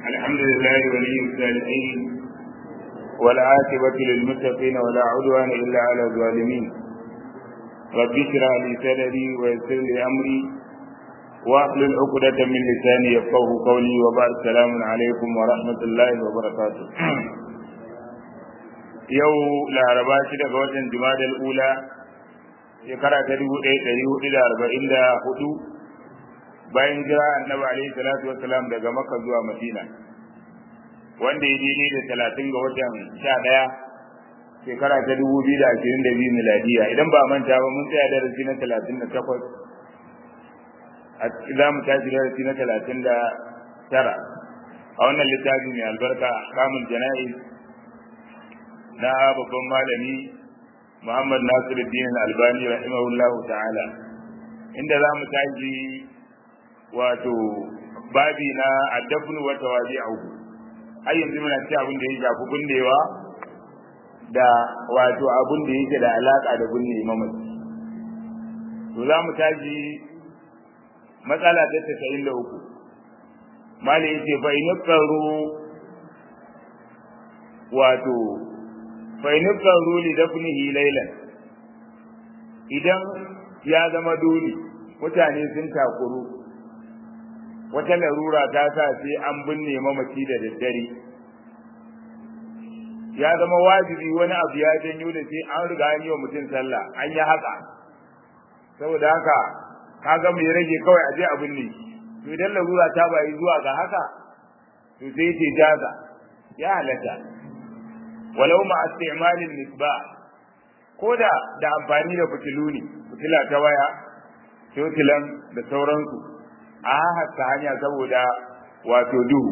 الحمد لله ولي الصالحين والعاقبة للمتقين ولا عدوان إلا على الظالمين رب اشرح لي صدري ويسر لي أمري واحلل عقدة من لساني يفقه قولي وبعد السلام عليكم ورحمة الله وبركاته yau laraba shi daga watan jumadal ula shekara ta dubu ɗaya ɗari hudu da arba'in da hudu bayan jira annabi alaihi salatu wassalam daga makka zuwa madina wanda ya daidai da talatin ga watan sha ɗaya shekara ta dubu biyu da ashirin da biyu miladiya idan ba manta ba mun tsaya darasi na talatin da takwas za mu tashi darasi na talatin da tara a wannan littafi mai albarka kamun jana'iz na babban malami Muhammad Nasiruddin Albani rahimahullahu ta'ala inda za mu tashi wato babi na addafnu wa tawadi'u ai yanzu muna ci abin da ya shafi bundewa da wato abin da yake da alaka da bunne mamaci to za mu tashi matsala ta 93 mali yace fa in wato fainukar ruli dafnihi lailan idan ya zama dole mutane sun takuru wata larura ta sa sai an binne mamaci da daddare ya zama wajibi wani abu ya janyo da sai an riga an yi wa mutum sallah an yi haka saboda haka kaga mai rage kawai a je a binne to idan larura ta bayi zuwa ga haka to sai ce jaza ya halatta walau ma istimalin misbah koda da amfani da fitilu ne fitila ta waya totilan da sauransu a haska hanya saboda wato duhu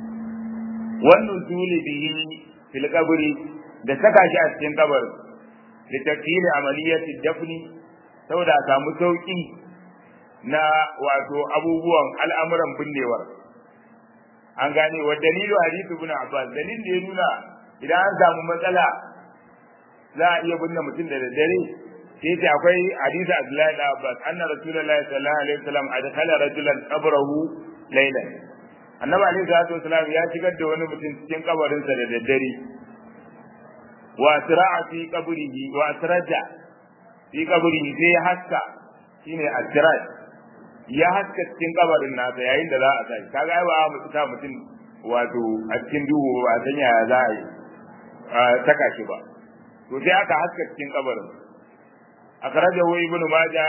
wannan tuli bihi fil qabri da saka shi a cikin kabarin da tafsiri amaliyati dafni saboda a samu sauki na wato abubuwan al'amuran binnewar an gane wa dalilu hadithu ibn abbas dalil da ya nuna idan an samu matsala za a iya binne mutum da daddare sai ce akwai hadisi Abdullahi da Abbas anna Rasulullahi sallallahu alaihi wasallam adkhala rajulan qabrahu laylan annabi alaihi salatu wasallam ya shigar da wani mutum cikin kabarin sa da daddare wa asra'a fi qabrihi wa asraja fi qabrihi sai ya haska shine asraj ya haska cikin kabarin nasa yayin da za a tashi kaga ai ba mu ta mutum wato a cikin duhu ba san yaya za a yi saka shi ba to sai aka haska cikin kabarin akhrajahu ibn maja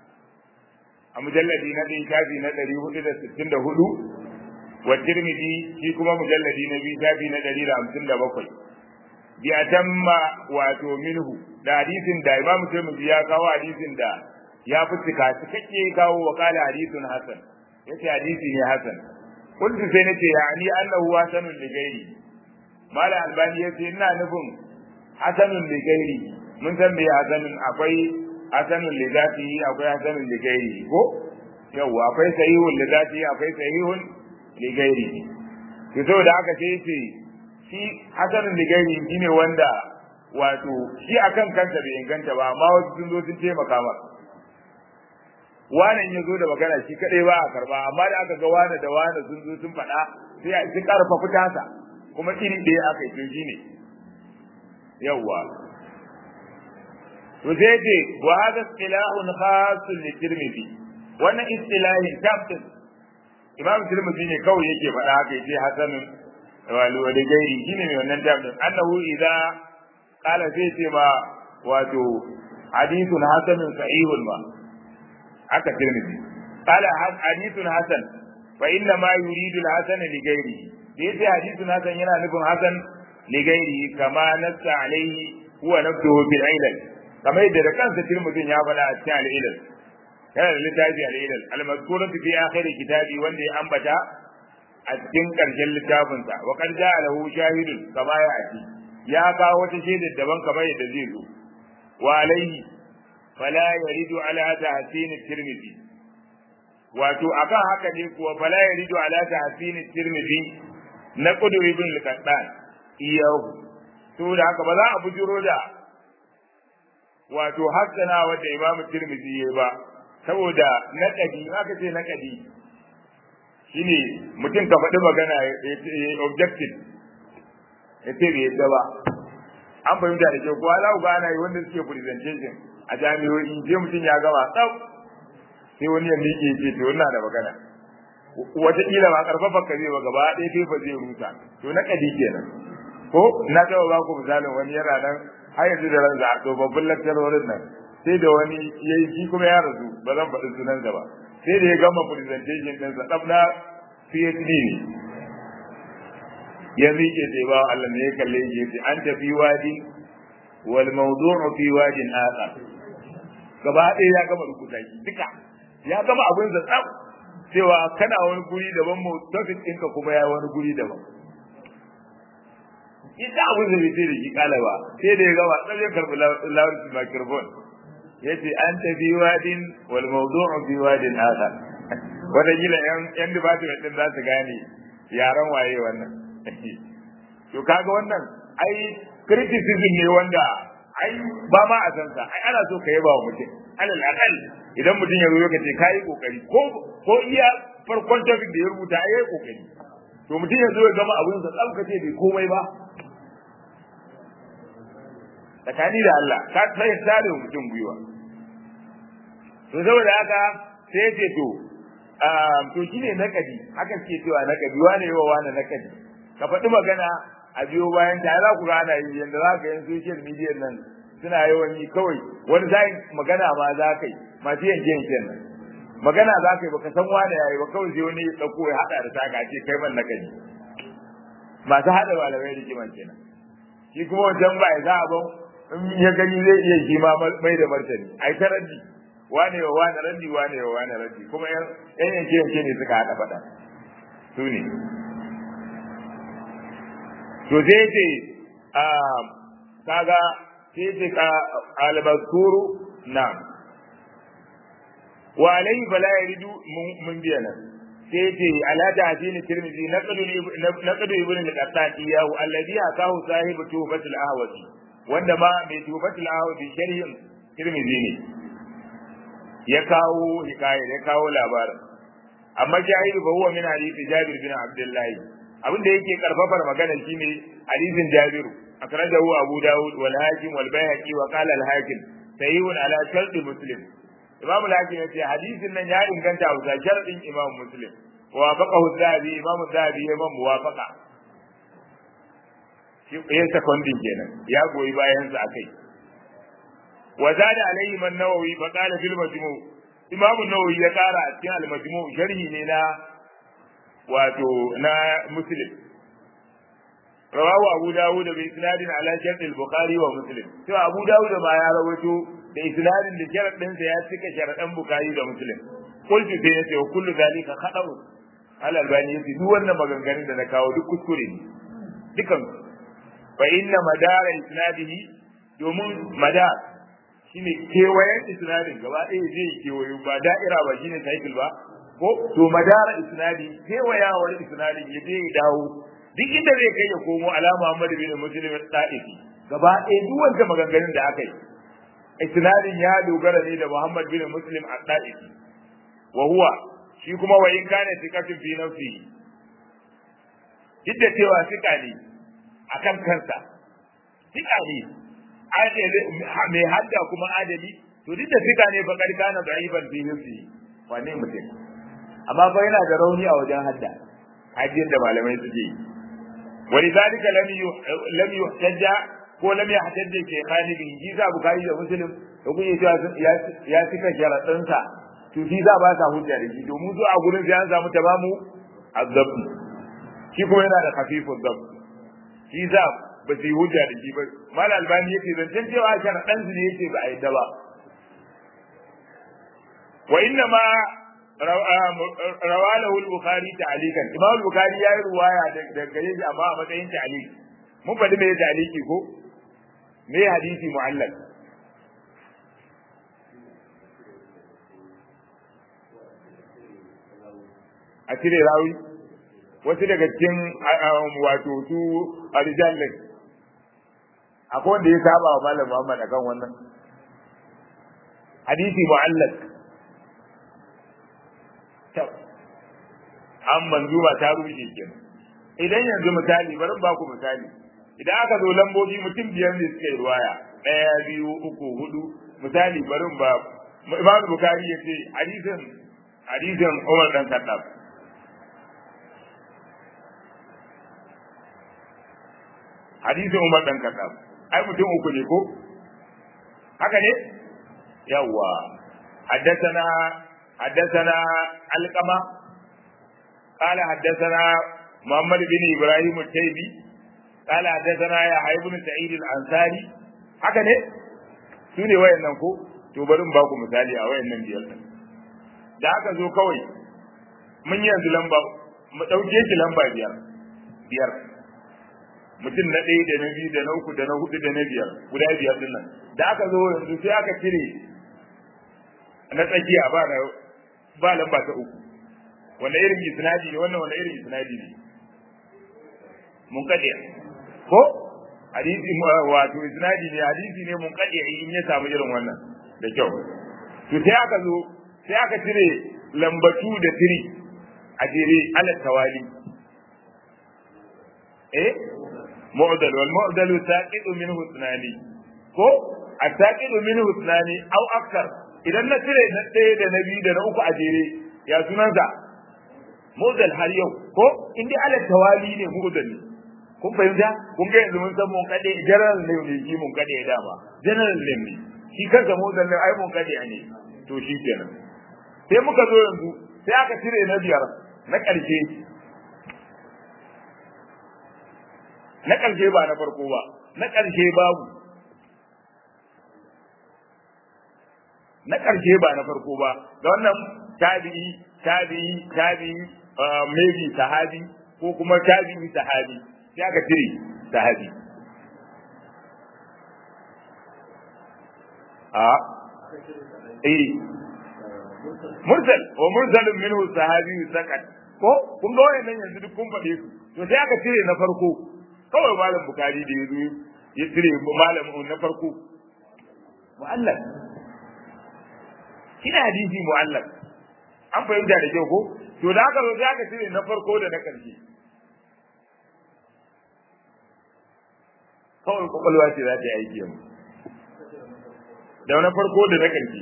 a mujalladi na ɗin shafi na ɗari hudu da sittin da hudu wa tirmidhi shi kuma mujalladi na biyu shafi na ɗari da hamsin da bakwai bi atamma wato minhu da hadisin da imamu tirmidhi ya kawo hadisin da ya fi cika cikakke kawo wa kala hadisun hasan yace hadisi ne hasan kuntu sai nace yani annahu hasanun li ghairi mala albani yace ina nufin hasanun li ghairi mun san me hasanun akwai hasanun li zati akwai hasanun li ghairi ko yawa akwai sahihun li zati akwai sahihun li ghairi to saboda haka sai yace shi hasanun li ghairi shine wanda wato shi akan kansa bai inganta ba amma wasu sun zo sun taimaka masa wanan ya zo da magana shi kadai ba a karba amma da aka ga wane da wane sun zo sun faɗa sai a ci karfa fitasa kuma iri ɗaya aka yi tunji ne yawwa to sai ce wa hada istilahun khasun li tirmidhi wannan istilahin tabtin imam tirmidhi ne kawai yake faɗa haka yace hasanun walu wa gairi shine mai wannan tabtin annahu idza qala sai ce ma wato hadithun hasanun sahihun ma haka tirmidhi qala hadithun hasan fa inna ma yuridu al-hasan li ghairi da yace hadithun hasan yana nufin hasan li ghairi kama nassa alaihi huwa nafsuhu bil ilal kamar yadda da kansa tirmidhin ya faɗa a cikin al-ilal yana da littafi al-ilal al-mazkuratu fi akhir kitabi wanda ya ambata a cikin karshen littafinsa wa qad ja'a lahu shahidun kama ya ati ya kawo wata shaidar daban kamar yadda zai zo wa alaihi fala yaridu ala tahsin tirmidhi wato akan haka ne kuwa fala yaridu ala tahsin tirmidhi na kudu ibn al-qattan iyahu to da haka ba za a bujuro da wato hassana wanda imam tirmidhi yayi ba saboda naqadi aka ce naqadi shine mutum ka faɗi magana objective ya ce bai yadda ba an fahimta da kyau kuwa za ku ga ana yi wanda suke presentation a jami'o'i je mutum ya gama tsaf sai wani ya miƙe ce to ina da magana wataƙila ba karfafa ka zai ba gaba ɗaya fefa zai rusa to na kadi kenan ko na taɓa ba ku misalin wani yana nan har yanzu da ranza a tsofaffin lakcarorin nan sai da wani ya yi shi kuma ya rasu ba zan faɗi sunansa ba sai da ya gama presentation ɗinsa ɗaf na PhD ne ya miƙe sai ba Allah ne ya kalle shi yace an tafi wadi wal mawdu'u fi wadin akhar gaba ɗaya ya gama rubuta shi duka ya gama abin sa tsaf cewa kana wani guri daban mu topic ɗinka kuma ya wani guri daban ita abin da bai sai da shi kala ba sai da ya gama tsaf ya karɓi lawar microphone yace an tafi wadin wal mawdu'u fi wadin akhar wata gila yan yan department din za su gane yaran waye wannan to kaga wannan ai criticism ne wanda ai ba ma a san sa ai ana so ka yaba wa mutum alal aqal idan mutum ya zo ka ce kai kokari ko ko iya farkon topic da ya rubuta ai yayi kokari to mutum ya zo ya gama abin sa tsam ka ce bai komai ba tsakani da Allah ka sai tare mutum gwiwa to saboda haka sai ya ce to to shine nakadi haka ke cewa nakadi wane yawa wane nakadi ka faɗi magana a biyo bayan ta za ku gana yi yanda za ka yi social media nan suna yawan yi kawai wani zai magana ma za ka yi masu yanke yanke nan magana za ka yi baka san wane yayi ba kawai sai wani ya ɗauko ya haɗa da taka ce kai man nakadi masu haɗa malamai da kiman kenan shi kuma wancan ba ya za a ban in ya gani zai iya shi ma mai da martani ai ta raddi wane wa wane raddi wane wa wane raddi kuma yan yanke yanke ne suka haɗa faɗa su ne to sai ce kaga sai ce ka albazkuru na wa alayhi fala yaridu mun biya nan sai ce ala ta'dini tirmidhi naqdu naqdu ibn al-qattan iyahu alladhi akahu sahibu tufatul ahwazi wanda ma mai tufatul ahwazi sharhin tirmidhi ne ya kawo hikaya ya kawo labarin amma jahilu fa huwa min hadith jabir bin abdullahi abin da yake karfafar magana shine hadisin Jabiru akhrajahu Abu Dawud wal Hakim wal Baihaqi wa qala al Hakim sahihun ala shart Muslim Imam al Hakim yace hadisin nan ya inganta a bisa shartin Imam Muslim wa faqahu Zahabi Imam Zahabi ya man muwafaqa shi ya secondin kenan ya goyi bayan sa akai wa zada alayhi man Nawawi fa qala fil majmu' Imam Nawawi ya kara a cikin al majmu' sharhi ne na wato na muslim rawahu abu dawud da isnadin ala shart al-bukhari wa muslim to abu dawud ma ya rawaito da isnadin da sharadin sa ya cika sharadan bukhari da muslim qultu sai yace wa kullu zalika khata'u al albani yace duk wannan maganganun da na kawo duk kuskure ne dukan fa inna madara isnadihi domin madar shine kewayen isnadin gaba ɗaya zai kewayo ba da'ira ba shine cycle ba ko to madara isnadi kewayawar isnadin ya je ya dawo duk inda zai kai ya komo ala Muhammad bin Muslim al-Ta'ifi gaba ɗaya duk wanda maganganun da aka yi isnadin ya dogara ne da Muhammad bin Muslim al-Ta'ifi wa huwa shi kuma wa in kana tikatun fi nafsi duk da cewa sika ne akan kansa sika ne mai hadda kuma adali to duk da sika ne fa kana da'iban fi nafsi wane mutum amma fa yana da rauni a wajen hadda hajjin da malamai suke yi wani zalika lam yuhtajja ko lam yuhtajja ke khani bin jiza bukari da muslim da kuke cewa ya cika sharadin sa to shi za ba sa hujja da shi domin zuwa gurin sai an samu tamamu azab shi kuma yana da khafifu azab shi za ba su yi hujja da shi ba mal albani yake zancen cewa sharadin su ne yake ba a yadda ba wa inna ma rawalahu al-bukhari ta'alikan imam al-bukhari ya yi ruwaya daga gare shi amma a matsayin ta'alik mun faɗi me ta'aliki ko me hadisi mu'allaq a cire rawi wasu daga cikin wato su arjan din akwai wanda ya saba wa malam Muhammad akan wannan hadisi mu'allaq an manzuma ta rushe kenan idan yanzu misali bari ba ku misali idan aka zo lambobi mutum biyar ne suka yi ruwaya ɗaya biyu uku hudu misali bari ba Imam Bukhari ya ce hadisin hadisin Umar dan Khattab hadisin Umar dan Khattab ai mutum uku ne ko haka ne yawa حدثنا حدثنا علقمة قال حدثنا محمد بن إبراهيم التيمي قال حدثنا يحيى بن سعيد الأنصاري haka ne su ne wayannan ko to bari in baku misali a wayannan biyar din da aka zo kawai mun yanzu lamba mu dauke shi lamba biyar biyar mutum na ɗaya da na biyu da na uku da na hudu da na biyar guda biyar din nan da aka zo yanzu sai aka cire na tsakiya ba na ba lamba ta uku wanda irin isnadi ne wannan wanda irin isnadi ne mun kadiya ko hadisi wato isnadi ne hadisi ne mun kadiya in ya samu irin wannan da kyau to sai aka zo sai aka cire lambatu da tiri a jere ala tawali eh mu'dal wal mu'dal saqidu minhu ithnani ko asaqidu minhu ithnani aw akthar idan na cire na ɗaya da na biyu da na uku a jere ya sunansa mu'dal har yau ko in dai ala tawali ne mu'dal ne kun fahimta kun ga yanzu mun san mun kade general ne ne shi mun kade dama general ne ne shi kansa mu'dal ne ai mun kade ne to shi kenan sai muka zo yanzu sai aka cire na biyar na ƙarshe na ƙarshe ba na farko ba na ƙarshe babu na ƙarshe ba na farko ba da wannan tabi'i tabi'i tabi'i maybe sahabi ko kuma tabi'i sahabi sai aka cire sahabi a eh mursal wa mursalun minhu sahabi sakat ko kun ga wayannan yanzu duk kun faɗe su to sai aka cire na farko kawai malam bukari da yazo ya cire malam na farko mu'allaq kina hadisi mu'allaq an fahimta da kyau ko to da aka zo sai aka cire na farko da na ƙarshe kawai kwakwalwa ce za ta yi aiki yanzu da na farko da na ƙarshe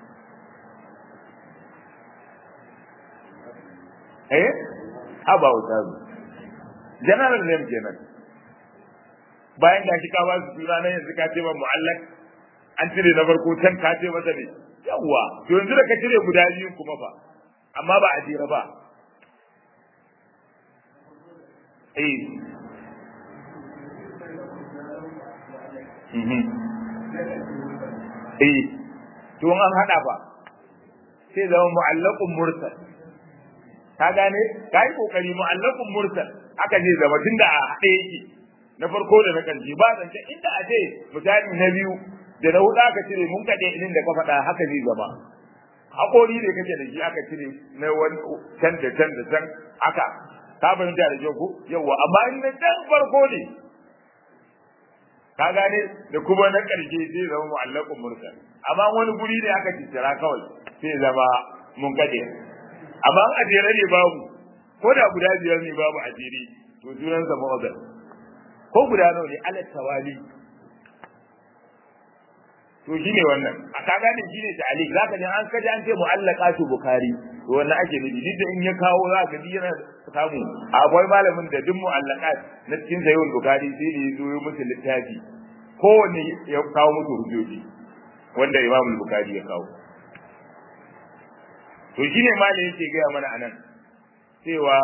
eh haba wuta zu general name kenan bayan da shi ka ba su suna na yanzu ka ce ba mu'allak an cire na farko can ka ce masa ne yawwa to yanzu da ka cire guda biyu kuma fa amma ba a jira ba eh eh to an hada ba sai zama mu'allaqun mursal ka gane ka yi kokari mu'allaqun mursal aka je zama tunda a haɗe yake na farko da na ƙarshe ba zance inda a ce misali na biyu da na huɗu aka cire mun kaɗe inin da ka faɗa haka zai zama haƙori ne kake da shi aka cire na wani can da can da can aka ka fahimta da kyau ko yawa amma in na can farko ne ka gane da kuma na ƙarshe zai zama mu'allaqun mursal amma wani guri ne aka ciccira kawai sai zama mun kaɗe amma a jere ne babu ko da guda biyar ne babu a jere to sunansa ma'azar ko guda nawa ne alat tawali to shine wannan a ka gane shine ta'alik zaka ji an kaji an ce mu'allaqatu bukhari to wannan ake nufi duk da in ya kawo za ka ji yana samu akwai malamin da duk mu'allaqat na cikin sayyid bukhari sai ne zo yi musu littafi kowanne ya kawo musu hujjoji wanda imam bukhari ya kawo to shine malamin yake gaya mana anan cewa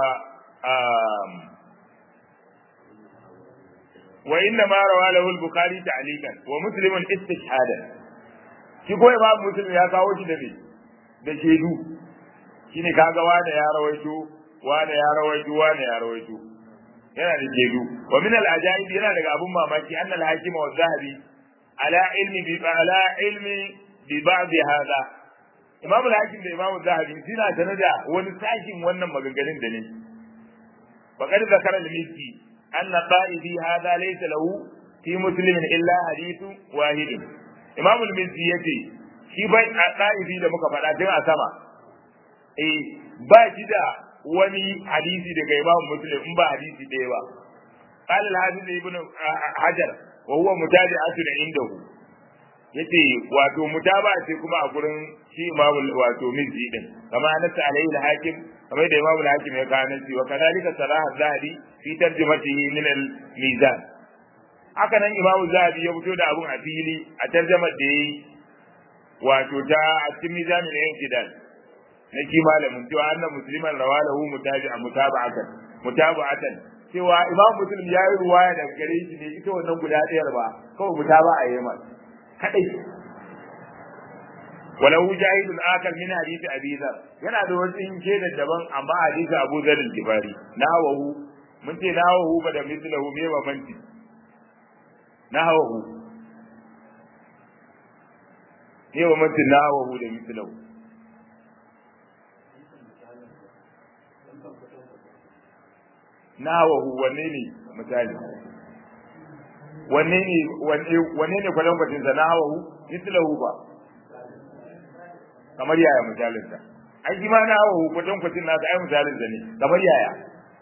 wa inna ma rawa lahu al-bukhari ta'liqan wa muslim istishhadan shi ko imam muslim ya kawo shi da me da shedu shine kaga wanda ya rawaito wanda ya rawaito wanda ya rawaito yana da shedu wa min al-ajaib yana daga abun mamaki anna al-hakim wa zahabi ala ilmi bi ala ilmi bi ba'd hada imam al-hakim da imam zahabi suna sanada wani sashin wannan maganganun da ne faqad zakara al-mizzi أن قائدي هذا ليس له في مسلم إلا حديث واحد إمام المزي يتي shi bai a ƙa'ibi da muka faɗa tun a sama eh ba shi da wani hadisi daga Imam Muslim in ba hadisi ɗaya ba قال الحافظ ابن حجر وهو متابعة عنده yace wato mutaba ce kuma a gurin shi imamu wato mizzi din kama nasa alayhi al-hakim kamar da imamu al-hakim ya kawo nasi wa kadhalika sarah az-zahabi fi tarjumatihi min al-mizan haka nan imamu zahabi ya fito da abun a fili a tarjamar da yayi wato ta a cikin mizanin al-intidal na shi malamin cewa anna musliman rawalahu mutabi'a mutaba'atan mutaba'atan cewa imam muslim ya yi ruwaya daga gare shi ne ita wannan guda ɗayar ba kawai mutaba'a yayi masa kadai walau jahilun akal min hadisi abi dhar yana da wasu inke da daban amma hadisi abu dhar al-gifari nawahu mun ce nawahu ba da mislahu me ba manti nawahu me ba manti nawahu da mislahu nawahu wanne ne misali wanne ne wanne ne kwalan kwatin sa nawahu mislahu ba kamar yaya misalin sa ai shi ma nawahu kwatin kwatin nasa ai misalin sa ne kamar yaya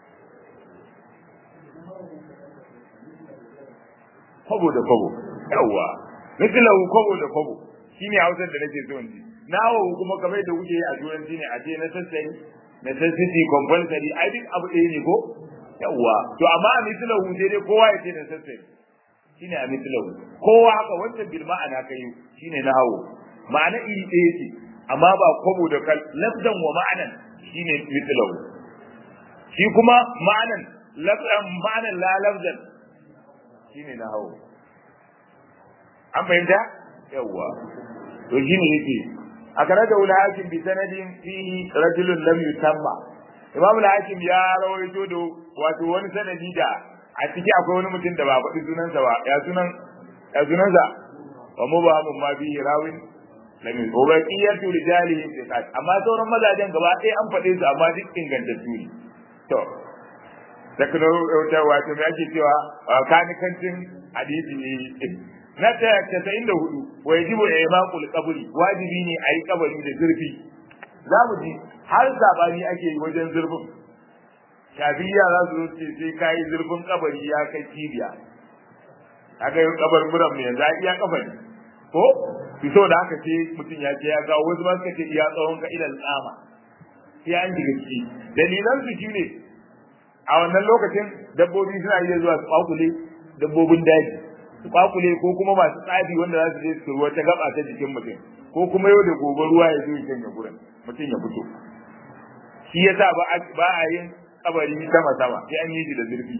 kwabo da kwabo yawwa mislahu kwabo da kwabo shine hausar da nake so in ji nawahu kuma kamar da kuke yi a turanci ne a ce na sassari necessity compulsory ai duk abu ɗaya ne ko yawwa to amma a mislahu sai dai kowa ya ce na sassari shine a mislahu kowa haka wancan bil ma'ana kai shine na hawo ma'ana iri ɗaya ce amma ba kwabo da kal lafzan wa ma'anan shine mislahu shi kuma ma'anan lafzan ma'anan la lafzan shine na hawo an fahimta yawwa to shine yake a kare da wula hakim bi sanadin fihi rajulun lam yusamma imam al-hakim ya rawaito da wato wani sanadi da a ciki akwai wani mutum da ba faɗi sunansa ba ya sunan ya sunansa wa mubahamun ma bihi rawin lam wa baqiyatu rijalihi thiqat amma sauran mazajen gaba ɗaya an faɗe su amma duk ingantattu ne to takno wato me ake cewa kanikancin hadisi ne na ta casa'in da hudu wa yajibu imaqul qabri wajibi ne a yi kabari da zurfi za mu ji har sabani ake yi wajen zurfin shafiya za su ce sai ka yi zurfin kabari ya kai cibiya aka yi kabar muran mai yanzu iya kabari ko fito da haka ce mutum ya ce ya kawo wasu ma suka ce iya tsawon ka idan tsama sai an shiga ciki dalilan su shine a wannan lokacin dabbobi suna iya zuwa su kwakule dabbobin daji su kwakule ko kuma masu tsafi wanda za su je su ruwa ta gaba ta jikin mutum ko kuma yau da gobe ruwa ya zo ya canja gurin mutum ya fito shi yasa ba ba a yin kabari sama sama sai an yi shi da zurfi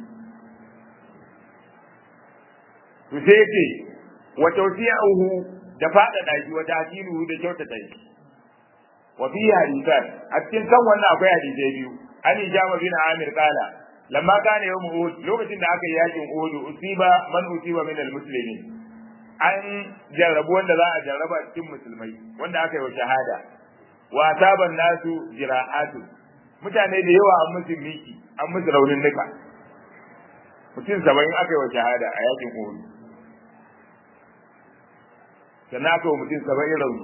to sai yace wa tawsi'uhu da fada daji wa ta'tiluhu da kyautata shi wa fi hadithan a cikin kan wannan akwai hadisai biyu ani jama bin amir qala lamma kana yawm uhud lokacin da aka yi yakin uhud usiba man usiba min almuslimin an jarrabu wanda za a jarraba cikin musulmai wanda aka yi wa shahada wa asaban nasu jira'atu mutane da yawa an musu miki an musu raunin nika mutum saba'in aka yi wa shahada a yakin uhud sannan aka yi wa mutum saba'in rauni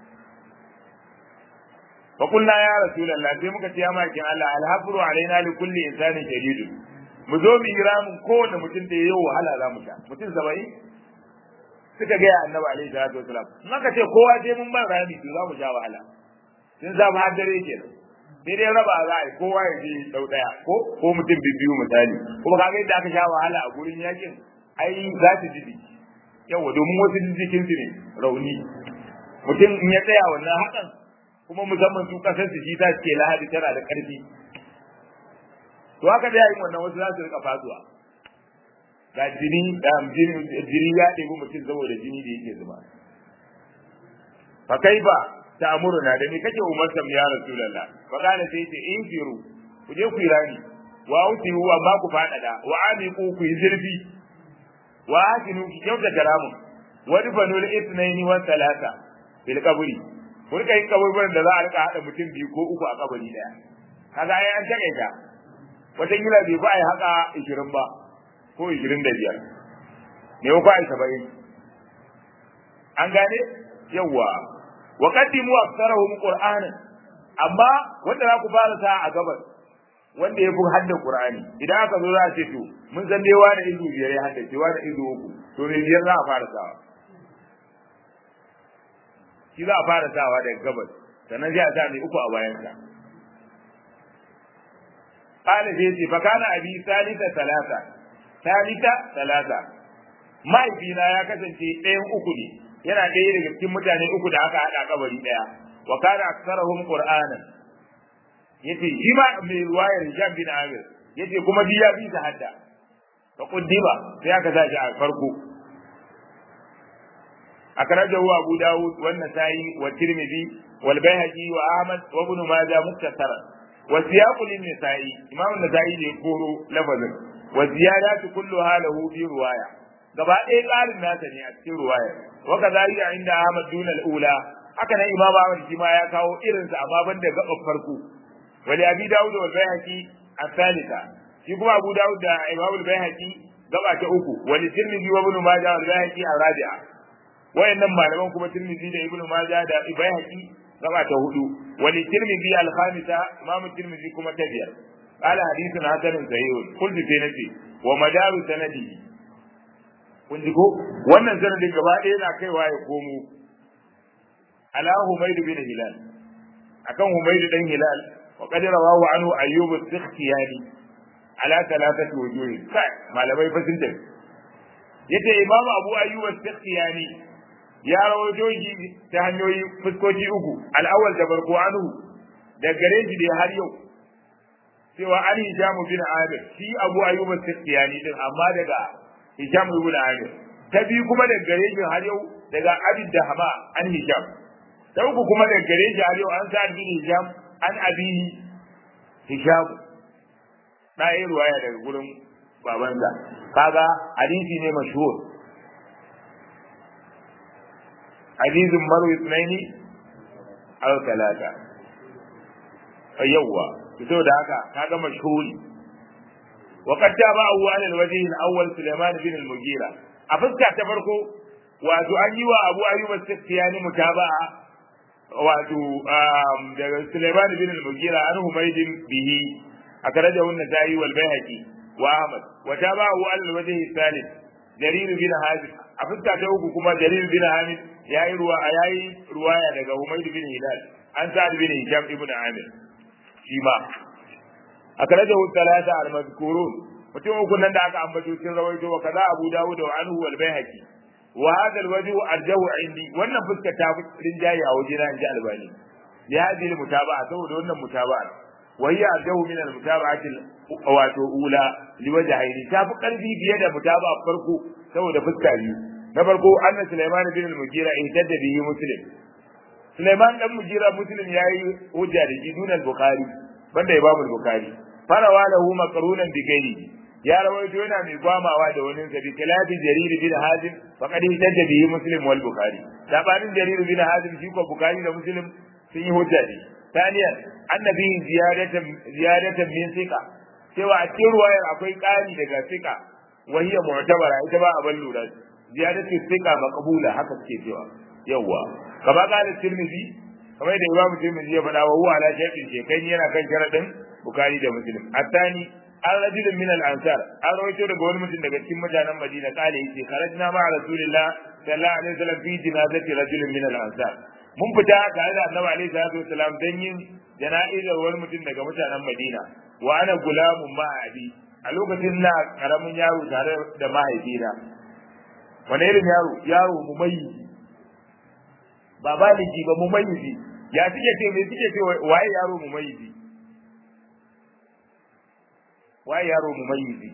فقلنا يا رسول الله sai muka ce ya makin Allah alhafru alaina li kulli insanin shadid mu zo mu jira mun kowanne mutum da yayi wahala za mu sha mutum 70 suka ga ya annabi alaihi salatu wasalam in aka ce kowa sai mun bar rami to za mu sha wahala sun za mu haddare kenan sai dai raba za a yi kowa ya je dau daya ko ko mutum biyu misali kuma kaga yadda aka sha wahala a gurin yakin ai za ta ji yawa domin wasu jikin su ne rauni mutum in ya tsaya wannan hakan kuma musamman su kasar su shi ta ce lahadi tana da karfi to haka da yayin wannan wasu za su rika fasuwa ga jini da jini ya ɗebi mutum saboda jini da yake zuba fa kai ba ta amuruna da ni kake umar sam ya rasulullah fa kana sai ce in firu ku je ku yi rani wa uti huwa ma ku fadada wa amiku ku yi zurfi wa akinu ki kyauta karamun wa dufanul ithnaini wa thalatha bil qabri ku rika yin kaburburan da za a rika haɗa mutum biyu ko uku a kabari ɗaya kaga ai an takaita wata gila bai ba a yi haka ishirin ba ko ishirin da biyar ne ko ai saba'in an gane yawwa wa qaddimu aktsarahum qur'anan amma wanda za ku fara sa a gabas wanda ya fi hadda Qur'ani idan aka zo za a ce to mun san dai wani izu biyar ya haddace wani izu uku to me biyar za a fara sawa shi za a fara sawa daga gabas sannan sai a sa mai uku a bayansa qala sai ce fa kana abi salisa salasa salisa salasa mahaifina ya kasance ɗayan uku ne yana ɗaya daga cikin mutane uku da aka haɗa kabari ɗaya wa kana aksarahum qur'anan yace shi ma mai ruwayar Hisham bin Amir yace kuma bi ya bi ta hadda fa quddiba sai aka sa shi a farko akrajahu Abu Dawud wa Nasa'i wa Tirmidhi wal Baihaqi wa Ahmad wa Ibn Majah muktasara wa siyaqu lin Nasa'i Imam Nasa'i ne koro lafazin wa ziyadatu kulluha lahu fi ruwaya gaba ɗaya ƙarin nasa ne a cikin ruwaya wa kadhalika inda Ahmad dun al-ula haka nan Imam Ahmad shi ma ya kawo irinsa amma banda gaban farko wali Abi Dawud wal Baihaqi الثالثة shi kuma Abu Dawud da Imam al-Baihaqi gaba ta uku wali Tirmidhi wa Ibn Majah wal Baihaqi al-rabi'a wayannan malaman kuma Tirmidhi da Ibn Majah da Baihaqi gaba ta hudu wali Tirmidhi al-khamisa Imam Tirmidhi kuma ta biyar qala hadithun hasanun sahih kullu fi nafsi wa madaru sanadi kun ji ko wannan sanadin gaba ɗaya yana kaiwa ya komo ala Humayd bin Hilal akan Humayd dan Hilal وقد رواه عنه أيوب السختياني على ثلاثة وجوه كاي ما لم يفسد yace imam abu ayyub as-sakhtiyani ya rawaito shi ta hanyoyi fuskoki uku al-awwal da barko anhu da gare shi da har yau cewa an hijamu bin amir shi abu ayyub as-sakhtiyani din amma daga hijamu ibn amir ta biyu kuma da gare shi har yau daga abid da hama an hijam ta uku kuma da gare shi har yau an sa bin hijam an abi hisham na yi ruwaya daga gurin babansa kaga hadisi ne mashhur hadisin maru isnaini aw talata yawwa fito da haka kaga mashhuri wa qad taba'u ala al-wajh al-awwal Sulaiman bin al-Mughira a fuska ta farko wato an yi wa Abu Ayyub as-Sikhtiyani mutaba'a wato daga Sulaiman bin al-Mughira an Humayd bihi akrajahu an-Nasa'i wal Baihaqi wa Ahmad wa tabahu al-wajh al-thalith Jarir bin Hazim a fuska ta uku kuma Jarir bin Hamid yayi ruwa yayi ruwaya daga Humayd bin Hilal an Sa'd bin Hisham ibn Amir shi ma akrajahu thalatha al-madhkurun mutum uku nan da aka ambato sun rawaito wa kaza Abu Dawud wa anhu wal Baihaqi wa hadha alwajhu arjahu indi wannan fuska ta fi rinjaye a wajena inji albani ya hadhihi mutaba'a saboda wannan mutaba'a wa hiya arjahu min almutaba'ati wato ula liwajhaini ta fi karfi biye da mutaba'a farko saboda fuska biyu na farko anna sulaiman bin al-mugira ihtadda bihi muslim sulaiman dan mugira muslim yayi hujja da shi dunan bukhari banda imam al-bukhari farawa lahu maqrunan bi ghairihi ya rawaito yana mai gwamawa da wani sabi kalafi jarir bin hazim faqad hajja bihi muslim wal bukhari sabanin jarir bin hazim shi ko bukhari da muslim sun yi hujja ne taniyan annabi ziyadatan ziyadatan min sika cewa a cikin ruwayar akwai ƙari daga sika wa hiya mu'tabara ita ba abin lura ziyadatu sika maqbula haka suke cewa yawa kama kana tirmidhi kamar da imamu tirmidhi ya faɗa wa huwa ala shay'in shekai yana kan sharadin bukhari da muslim atani an rajulun min al-ansar an rawaito daga wani mutum daga cikin mutanen Madina kale yace kharajna ma rasulillah sallallahu alaihi wasallam fi jinazati rajulin min al-ansar mun fita tare da annabi alaihi salatu wasallam dan yin jana'izar wani mutum daga mutanen Madina wa ana gulamun ma abi a lokacin na karamin yaro tare da mahaifina wani irin yaro yaro mumayyizi ba baligi ba mumayyizi ya suke ce me suke ce waye yaro mumayyizi waye yaro mumayyizi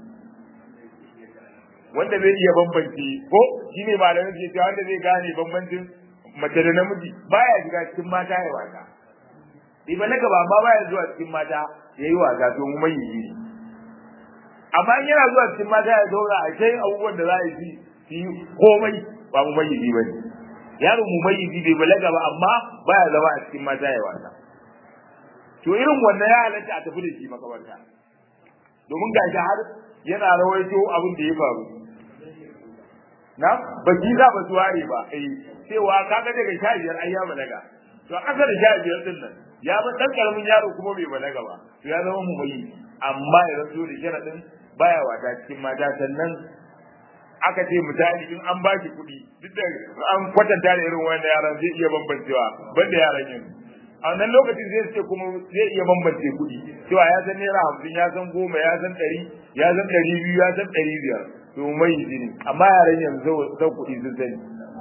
wanda zai iya bambance ko shine malamin ke cewa wanda zai gane bambancin mace da namiji baya shiga cikin mata ya wasa idan na gaba amma baya zuwa cikin mata ya yi wasa to mumayyizi ne amma in yana zuwa cikin mata ya zauna a kai abubuwan da za a yi su yi komai ba mumayyizi ba ne yaro mumayyizi bai balaga ba amma baya zama a cikin mata ya wasa to irin wannan ya halatta a tafi da shi makabarta domin ga shi har yana rawaito abin da ya faru na baki za ba su ware ba eh cewa kaga daga sha biyar ai ya balaga to a ƙasa da sha biyar din nan ya ba dan karamin yaro kuma bai balaga ba to ya zama mu mai amma ya zanto da sharadin baya wata cikin mata sannan aka ce misali in an baki kuɗi duk da an kwatanta da irin wannan yaran zai iya bambancewa banda yaran yanzu a wannan lokacin zai ce kuma zai iya bambance kuɗi cewa ya san naira hamsin ya san goma ya san ɗari ya san ɗari biyu ya san ɗari biyar to mai jini amma yaran yanzu san kuɗi sun sani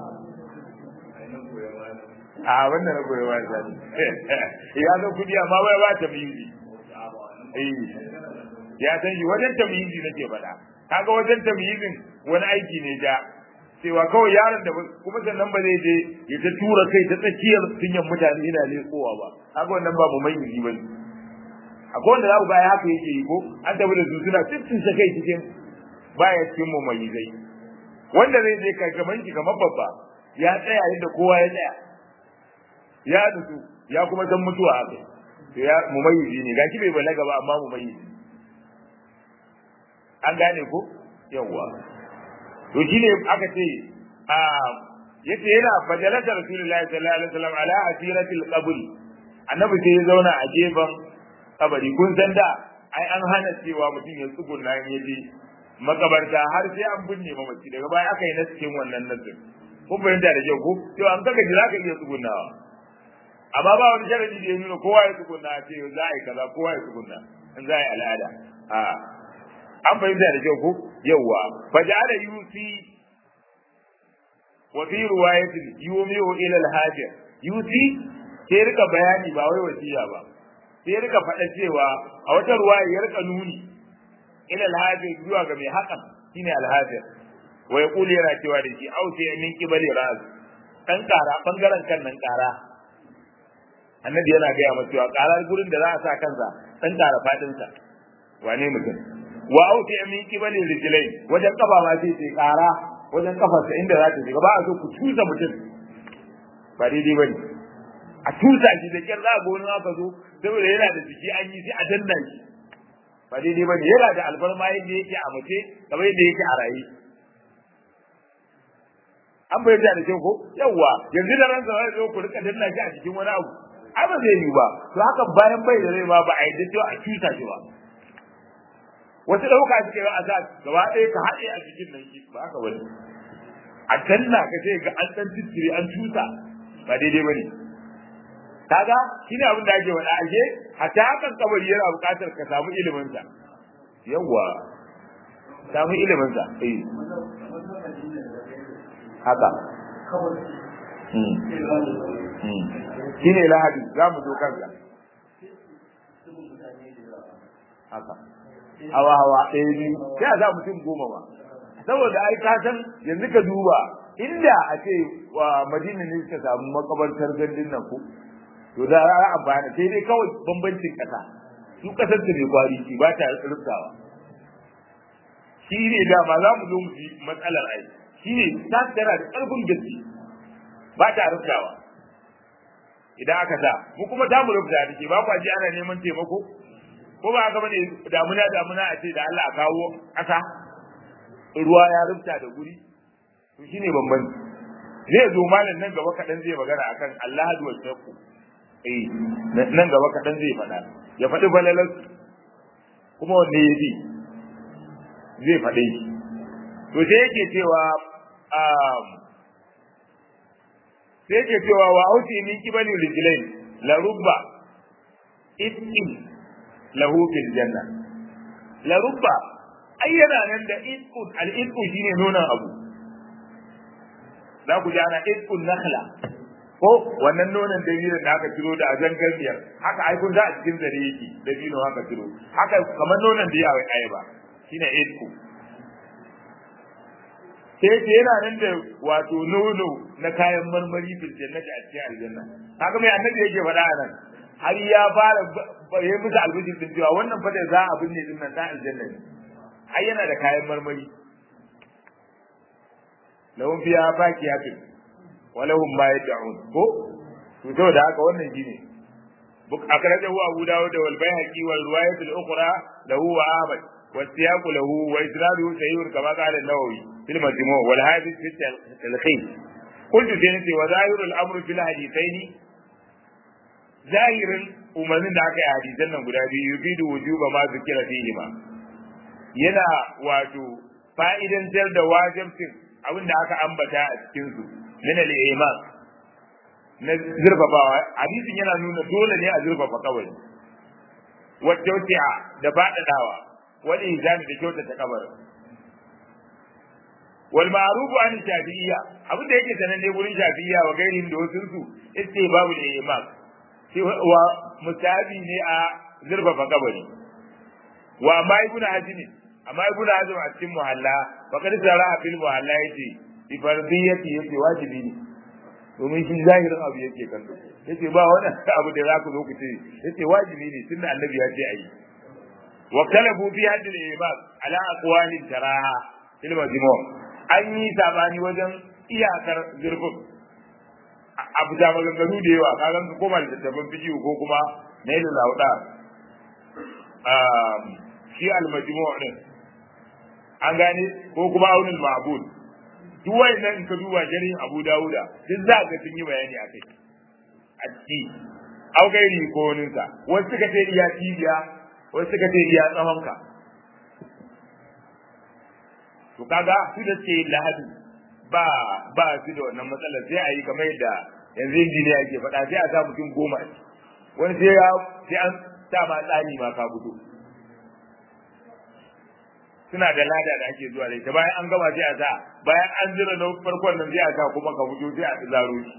a wannan na goyi wani sani ya san kuɗi amma bai ba ta miyi ya san shi wajen tamyizi nake faɗa kaga wajen tamyizin wani aiki ne ja cewa kawai yaron da kuma sannan ba zai je ya ta tura kai ta tsakiyar sunyan mutane yana lekowa ba kaga wannan ba mu mayyizi ba ne akwai wanda za ku ga haka yake yi ko an tafi da su suna tsitsin sa kai cikin baya cikin mu mayyizai wanda zai je kai gaban shi kamar babba ya tsaya inda kowa ya tsaya ya nutsu ya kuma san mutuwa haka ya mu mayyizi ne gashi bai balaga ba amma mu mayyizi an gane ko yawwa to shine aka ce a yace yana fajalata rasulullahi sallallahu alaihi wasallam ala asiratil qabr annabi sai ya zauna a gefen kabari kun san da ai an hana cewa mutum ya tsugunna in yaje makabarta har sai an binne mamaci daga baya aka yi naskin wannan nasin kun fahimta da kyau ko to an kaga jira ka iya tsugunnawa amma ba wani sharadi da ya nuna kowa ya tsugunna ce za a yi kaza kowa ya tsugunna in za a yi al'ada a an fahimta da kyau ko yawwa faja'ala yusi wa fi riwayatin yumiu ila al-hajir yusi sai rika bayani ba wai wasiya ba sai rika faɗa cewa a wata ruwaya ya rika nuni ila al-hajir zuwa ga mai hakan shine al-hajir wa yaqulu yana cewa da shi au sai min kibali raz dan kara bangaren kan nan kara annabi yana gaya masa cewa karar gurin da za a sa kansa dan kara fadin sa wane mutum wa auti min kibali rijlai wajen kafa ma sai sai kara wajen kafarsa inda za ta shiga ba a so ku tusa mutum ba daidai bane a tusa shi da kyar za a gona aka zo saboda yana da jiki an yi sai a danna shi ba daidai bane yana da albarma yadda yake a mace kamar yadda yake a raye an bayyana da kyau ko yawwa yanzu da ransa zai zo ku rika danna shi a cikin wani abu ai ba zai yi ba to haka bayan bai da rai ma ba a yi cewa a tusa shi ba wasu ɗauka suke yi a sa gaba ɗaya ka haɗe a cikin nan shi ba haka wani a danna ka ce ga an ɗan tittiri an tusa ba daidai ba ne kaga shi ne abin da ake faɗa ake hatta hakan kabari yana buƙatar ka samu iliminsa yawwa samu iliminsa eh haka shi ne lahadi za mu zo kansa haka hawa hawa ɗaya biyu sai a za mutum goma ba saboda ai ka san yanzu ka duba inda a ce wa madina ne suka samu makabartar gandun nan ko to da za a amfana sai dai kawai bambancin ƙasa su ƙasar ta mai kwari ci ba ta rubtawa shi ne dama za mu zo mu ji matsalar ai shi ne ta tana da ƙarfin gaske ba ta rubtawa idan aka sa mu kuma ta mu rubuta da ke ba kwa ji ana neman taimako ko ba haka bane damuna damuna a ce da Allah a kawo ƙasa ruwa ya rubuta da guri to shine bambanci zai zo malam nan gaba kaɗan zai magana akan Allah hadu wa shakku eh nan gaba kaɗan zai faɗa ya faɗi balalar kuma wanne ya ji zai faɗe shi to sai yake cewa sai yake cewa wa auti min kibali rijlain la rubba itqin lahu fil janna la rubba ai yana nan da itqun al itqu shine nonon abu za ku ji ana itqun nakhla ko wannan nonon dalilin da aka ciro da azan garbiyar haka ai kun za a cikin zare yake dalilin haka ciro haka kamar nonon da yawa ai ba shine itqu sai ce yana nan da wato nono na kayan marmari fil jannati a cikin aljanna haka mai annabi yake faɗa a nan har ya fara ya musu albishir din cewa wannan fa da za a binne din nan ta aljanna ne ai yana da kayan marmari lahum fiha fakiyatun wa lahum ma yad'un ko to saboda haka wannan shine buk akrajahu abu dawud wal bayhaqi wal riwayat al ukhra lahu wa ahmad wa siyaq lahu wa isnaduhu sahih kama qala an-nawawi fil majmu' wal hadith fi al-khayr قلت سينتي وظاهر الامر في الحديثين zahirin umarnin da aka yi hadisan nan guda biyu yufidu wujuba ma zikira fihi ma yana wato fa'idantar da wajibcin abin da aka ambata a cikin su min al-iman na zurfafawa hadisin yana nuna dole ne a zurfafa kawai wa tawti'a da faɗaɗawa wal ihsani da kyautata kabarin wal ma'rufu an shafi'iyya abin da yake sananne gurin shafi'iyya wa gairin da wasu su iske babu da imam wa musabi ne a zurfafa kabari wa amma ibnu hazm amma ibnu hazm a cikin muhalla fa kad sara'a fil muhalla yace bi fardiyati yace wajibi ne domin shi zahirin abu yake kallo yace ba wani abu da za ku zo ku ce yace wajibi ne tunda annabi ya ce ayi wa kalabu fi hadd al-imam ala aqwali taraha fil majmu' an yi sabani wajen iyakar zurfin abu da maganganu da yawa ka gan koma da tabbin fijiyu ko kuma na yi lauda shi al-majmu' din an gane ko kuma aunin ma'bud duk wayannan in ka duba jarin Abu Dawuda duk za ka sun yi bayani a kai a ciki au gairi ko wani sa wasu suka ce iya cibiya wasu suka ce iya tsawon ka to kaga su da ce lahadu ba ba su da wannan matsalar sai a yi kamar yadda yanzu injiniya yake faɗa sai a sa mutum goma a wani sai ya sai an sa ma tsani ma ka fito suna da lada da ake zuwa da ita bayan an gama sai a sa bayan an jira na farkon nan sai a sa kuma ka fito sai a zaro shi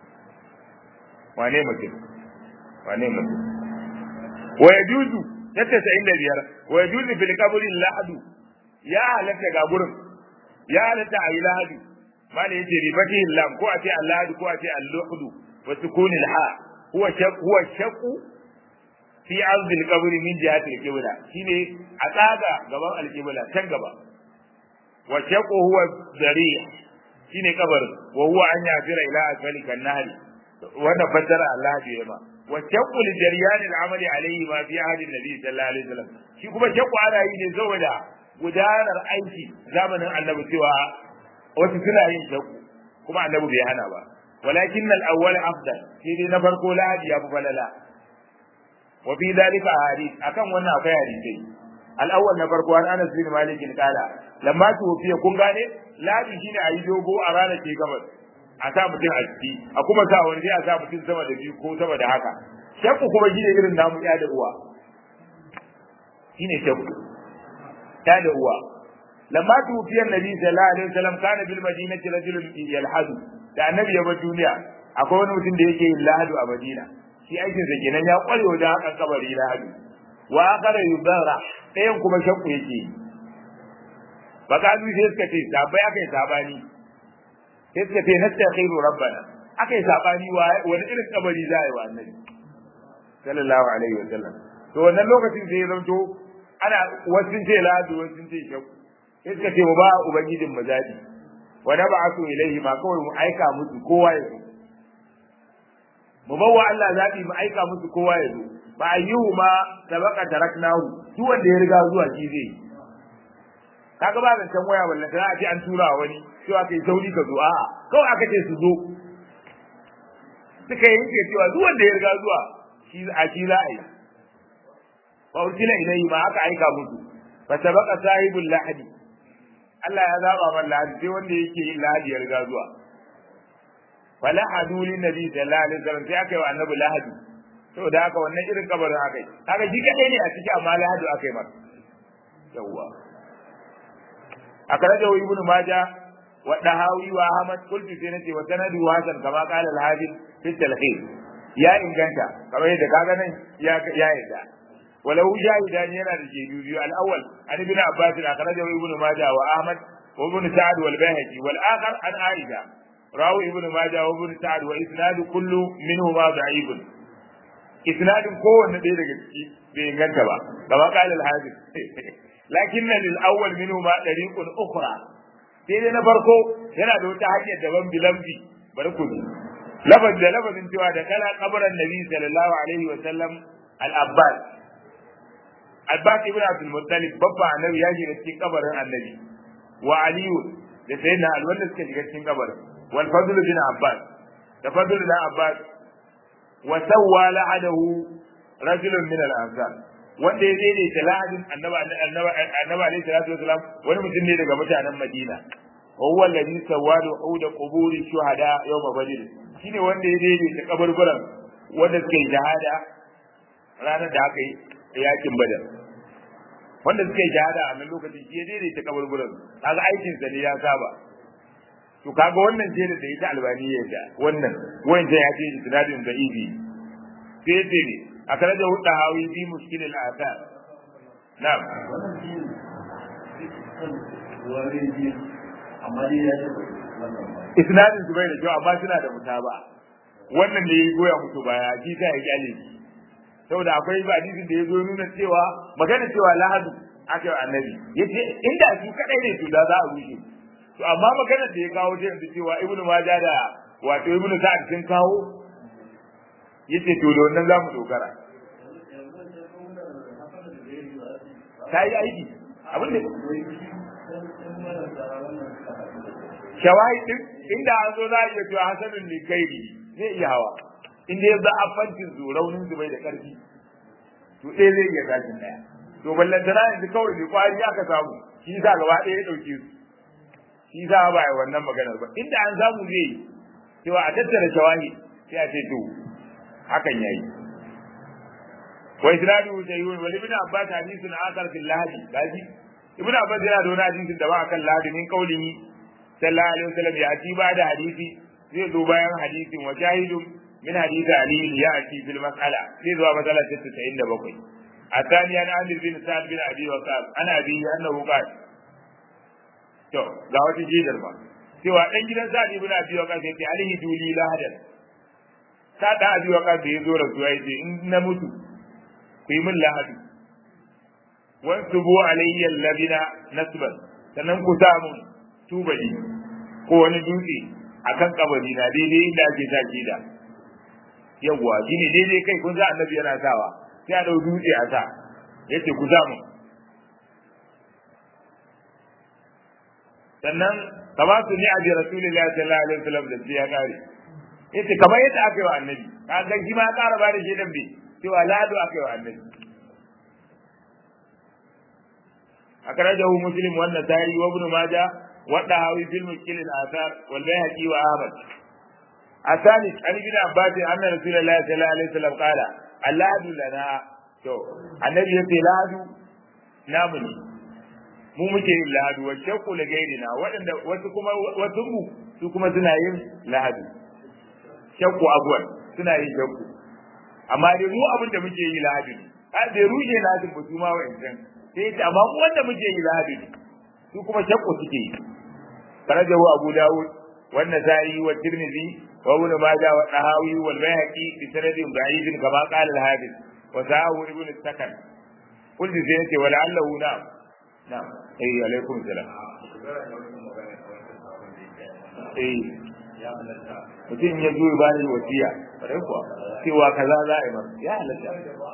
wane mutum wane mutum wa yajuzu tattasa inda biyar wa yajuzu fil qabri lahadu ya halatta ga gurin ya halatta a yi lahadu mala yace ribati lam ko a ce allahadu ko a ce al-luhdu wa sukunil ha huwa shaq huwa shaqu fi ardi al-qabr min jihati al-qibla shine a tsaga gaban al-qibla can gaba wa shaqu huwa dari' shine kabar wa huwa an yafira ila asfali kan nahri wanda fassara Allah da yama wa shaqu li jaryan al-amali alayhi ma fi ahdi an-nabi sallallahu alaihi wasallam shi kuma shaqu ana yi ne saboda gudanar aiki zamanin annabi cewa wasu suna yin shaqu kuma annabi bai hana ba walakin al-awwal afdal shi dai na farko lahadi ya fi falala wa fi dhalika hadith akan wannan akwai hadisi al-awwal na farko an Anas bin Malik kala lamma tufiya kun gane lahadi shine ayi dogo a ranar ke gabas a sa mutum a ciki a kuma sa wani sai a sa mutum sama da biyu ko sama da haka shakku kuma shine irin namu ya da uwa shine shakku ya da uwa lamma tufiya nabi sallallahu alaihi wasallam kana bil madinati rajulun yalhadu da annabi ya bar duniya akwai wani mutum da yake yin lahadu a madina shi aikin sa kenan ya kware wajen hakan kabari lahadu wa akara yubara ɗayan kuma shakku yake yi bakalu sai suka ce sabai aka yi sabani sai suka ce nastakhiru rabbana aka yi sabani wani irin kabari za a yi wa annabi sallallahu alaihi wa sallam to wannan lokacin sai ya zanto ana wasu sun ce lahadu wasu sun ce shakku sai suka ce mu ba ubangijin mu zabi wa nab'athu ilayhi ma kawai mu aika musu kowa ya zo mu bawa Allah zabi mu aika musu kowa ya zo ba ayyuhu ma sabaka taraknahu duk wanda ya riga zuwa shi zai kaga ba zancen waya wallan sai a ce an tura wani cewa kai sauri ka zo a'a kawai aka ce su zo suka yanke cewa duk wanda ya riga zuwa shi a shi za a yi fa ursila ilayhi ma aka aika musu fa sabaka sahibul lahadi Allah ya zaba man lahadi sai wanda yake yin lahadi ya riga zuwa fa lahadu lin nabi sallallahu alaihi wasallam sai aka yi wa annabi lahadi saboda haka wannan irin kabarin aka yi kaga shi kadai ne a ciki amma lahadu aka yi masa yawwa أخرجه ابن ماجه والدهاوي وأحمد قلت سنتي وسنده حسن كما قال الحافظ في التلخيص يا إن كنت كما يدى كاغنا يا يا يدى ولو شاهدان ينا الجيدي الأول عن ابن عباس أخرجه ابن ماجه وأحمد وابن سعد والبيهقي والآخر عن عائشة رواه ابن ماجه وابن سعد وإسناد كل منهما ضعيف إسناد كون دي daga ciki bai inganta ba kama قال الحافظ lakin lil awwal minhu ma dariqun ukhra sai dai na farko yana da wata hanyar daban bilambi bari ku lafaz da lafazin cewa da kala kabarin nabi sallallahu alaihi wa sallam al abbas abbas ibn abdul muttalib babba annabi ya shiga cikin kabarin annabi wa aliyu da sayyidina al wanda suka shiga cikin kabarin wal fadl bin abbas da fadl bin abbas wa sawwa la'adahu rajulun min al-ansar wanda ya daidaita lahadin annaba annaba annaba alaihi salatu wasalam wani mutum ne daga mutanen Madina huwa alladhi sawadu uda quburi shuhada yawm badr shine wanda ya daidaita kaburburan wanda suka yi shahada ranar da aka yi yakin badar wanda suka yi shahada a nan lokacin shi ya daidaita kaburburan kaga aikin sa ne ya saba to kaga wannan jere da ita albaniya da wannan wanda ya ce isnadin da ibi sai ce ne akaraja hudda hawi bi mushkil al athar na'am isnadin su bai da kyau amma suna da mutaba wannan ne ya goya musu baya shi ta ya kyale shi saboda akwai ba hadisin da ya zo nuna cewa magana cewa lahadu aka yi annabi yace inda su kadai ne to da za a rushe to amma magana da ya kawo ta yanzu cewa ibnu majah da wato ibnu sa'ad sun kawo yace to da wannan zamu dogara ta yi aiki abin da shawahid din inda an zo za a iya cewa hasanun ne kairi zai iya hawa inda ya za a fantin su raunin su bai da karfi to ɗaya zai iya tashin ɗaya to ballantana yanzu kawai ne kwari aka samu shi sa gaba ɗaya ya ɗauke su shi za ba yi wannan maganar ba inda an samu zai yi cewa a tattara shawahi sai a ce to hakan yayi wa isnadu sayyid wal ibn abbas hadithun akhar fil lahdi gaji ibn abbas yana da wani hadisin da ba akan lahdi min qaulihi sallallahu alaihi wasallam ya ci ba da hadisi zai zo bayan hadisin wa shahidun min hadisi ali ya ci fil mas'ala zai zo mas'ala 97 الثاني عن عامر بن سعد بن ابي وقاص انا ابي انه قال to ga wata jidar ba cewa dan gidan Sa'd ibn Abi Waqqas yace alihi duli lahadan Sa'd Abi Waqqas da yazo rasuwa yace in na mutu ku yi min lahadu wan tubu alayya alladina nasban sannan ku sa mun tubali ko wani dutse akan kabari na daidai inda ake sa kida yawwa shine daidai kai kun za annabi yana sawa sai a dau dutse a sa yace ku sa mun sannan kama su ni abi rasulillahi sallallahu alaihi wasallam da ya kare yace kamar yadda aka yi wa annabi kaga shi ma ƙara ba da shedan bi cewa lado aka yi wa annabi akhrajahu muslim wa an-nasa'i wa ibn majah wa dahawi fil mushkil al-athar wal bayhaqi wa ahmad asani an bin abbas anna rasulullahi sallallahu alaihi wasallam qala aladu lana to annabi yace ladu namu ne mu muke yin lahadu wa shakku la gairina waɗanda wasu kuma wasu mu su kuma suna yin lahadu shakku abuwan suna yin shakku amma dai mu abin da muke yi lahadu ne a bai rushe lahadin ba su ma wa'ancan sai ta amma mu wanda muke yi lahadu ne su kuma shakku suke yi karajahu abu dawud wa nasai wa tirmidhi wa ibn majah wa tahawi wal bayhaqi bi sanadin da'if kama qala al-hadith wa sa'ahu ibn sakan قلت زينتي ولعله نعم Na'am. Eh alaikum salam. Eh mutum ya zo ba ni wasiya bare kuwa cewa kaza za a yi masa ya halatta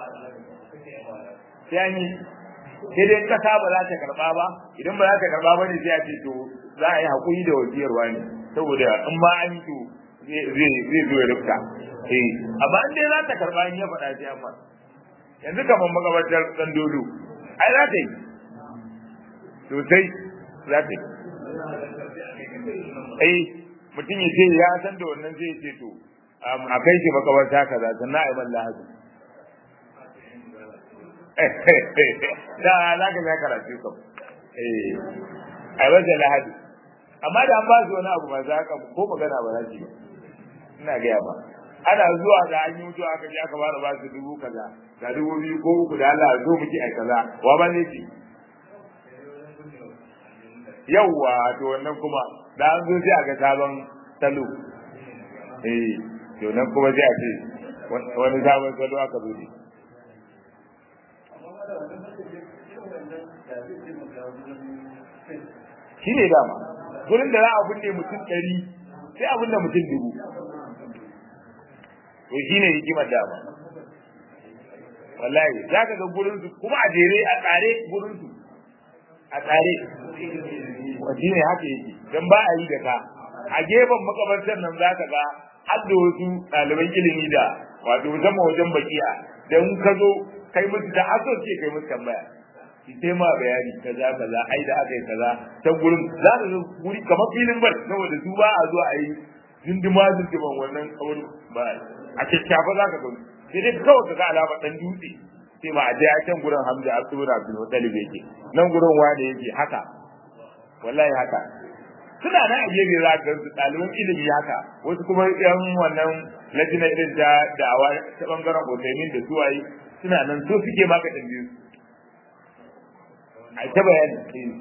sai an yi sai dai kasa ba za ta karba ba idan ba za ta karba ba ne sai a ce to za a yi hakuri da wasiyarwa ne saboda in ma an yi to zai zo ya rufta eh amma in dai za ta karba in ya faɗa sai amma yanzu kamar magabatar dan dodo ai za ta yi sosai za ta yi ai mutum ya ce ya san da wannan zai ce to a kai shi makabarta kaza sannan a yi man lahadi da za ka ya karatu kam a yi masa lahadi amma da an ba su wani abu masu haka ko magana ba za su yi ina gaya ba ana zuwa da an yi mutuwa aka je aka fara ba su dubu kaza ga dubu biyu ko uku da Allah zo muke ai kaza wa ba zai ci yawwa to wannan kuma da an zo sai a ga sabon salo eh to nan kuma sai a ce wani sabon salo aka zo ne shi ne dama gurin da za a binne mutum ɗari sai a binne mutum dubu to shi ne hikimar dama wallahi za ka ga gurin su kuma a jere a tsare gurin su a tsare shi ne haka yake don ba a yi da ka a gefen makabartar nan za ka ga har da wasu ɗaliban ilimi da wato musamman wajen bakiya dan ka zo kai musu da aso ce kai musu tambaya ki sai ma bayani kaza kaza ai da aka yi kaza ta gurin za ka zo guri kamar filin bar saboda su ba a zo a yi dindima dindiman wannan kawai ba a kyakkyafa za ka gani sai dai kawai ka ga alama dan dutse sai ma a je a can gurin hamza a tsura bin mutalib yake nan gurin wani yake haka wallahi haka suna nan a gefe za ka su ɗaliban ilimi haka wasu kuma yan wannan lajina irin ta da'awa ta bangaren otaimin da suwaye suna nan so suke maka ɗan biyu a ta bayani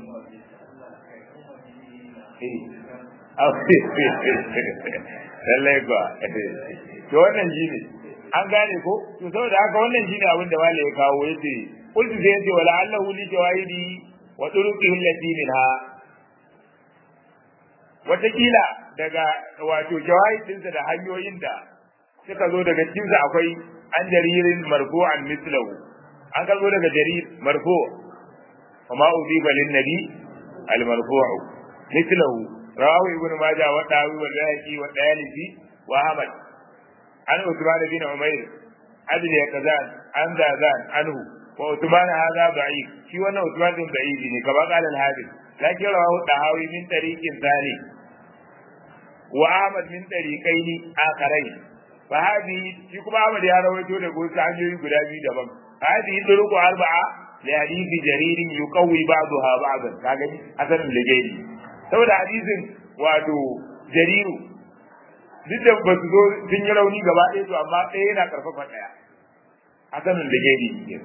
lallai ba to wannan shi ne an gane ko to saboda haka wannan shi ne abin da malai ya kawo ya ce kultu sai ya ce wala allahu li jawahidi wa turuqihi allati minha watakila daga wato jawahidinsa da hanyoyin da suka zo daga cikinsa akwai an jaririn marfu'an mislahu an kalbo daga jarir marfu وما أضيب للنبي المرفوع مثله رواه ابن ماجه والداوي والبيهقي والديالسي وأحمد عن عثمان بن عمير عدل يقظان عن ذاذان عنه وعثمان هذا ضعيف في وانا عثمان بن ضعيف كما قال الحافظ لكن رواه الطهاوي من طريق ثاني وأحمد من طريقين آخرين فهذه في كما أحمد يا رويته لقول سعنجوي قدامي دبم هذه طرق أربعة لحديث جرير يقوي بعضها بعضا kaga asalin ligeri saboda hadisin wato jariru duk da ba su zo sun yi rauni gaba ɗaya to amma ɗaya yana karfafa ɗaya asalin ligeri ne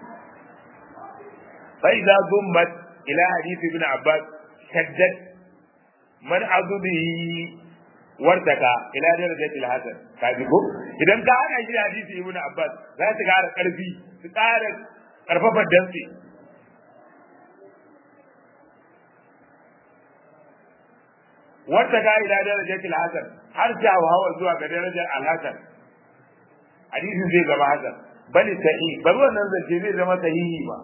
fa idza zummat ila hadith ibn abbas shaddat man azubihi wartaka ila darajatil hasan kaji ko idan ka hana shi hadisi ibn abbas za su ƙara ƙarfi su ƙara ƙarfafa dantse wata ga ila darajatil hasan har ta hawa zuwa ga darajar al-hasan hadisin zai zama hasan bali sahih bal wannan zance zai zama sahihi ba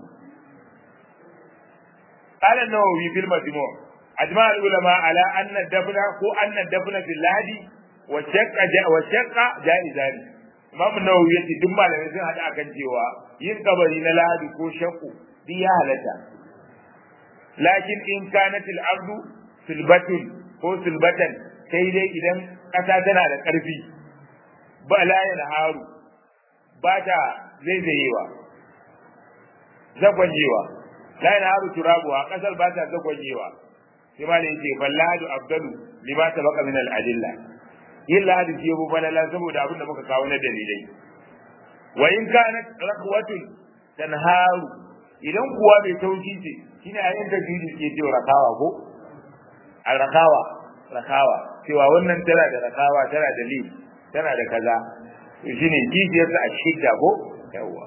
قال النووي في المجموع أجمع العلماء على أن الدفن هو أن الدفن في اللهدي والشق جاء والشق جائزان Imam Nawawi yace duk malamai sun hada akan cewa yin kabari na lahadi ko shakku duk ya halatta. Lakin in kanat al-ardu silbatun ko silbatan sai dai idan kasa tana da karfi ba la haru ba ta zaizayewa zagwajewa la haru turabuwa kasar ba ta zagwajewa sai ma ne yace fallahadu afdalu lima tabaqa min al-adilla yin lahadi shi yabu falala saboda abin da muka kawo na dalilai wa in kana rakwatun tanharu idan kuwa mai tauki ce shine a yin tafsiri ke cewa rakawa ko al rakawa rakawa cewa wannan tana da rakawa tana da li tana da kaza to shine jijiyar a shidda ko yawa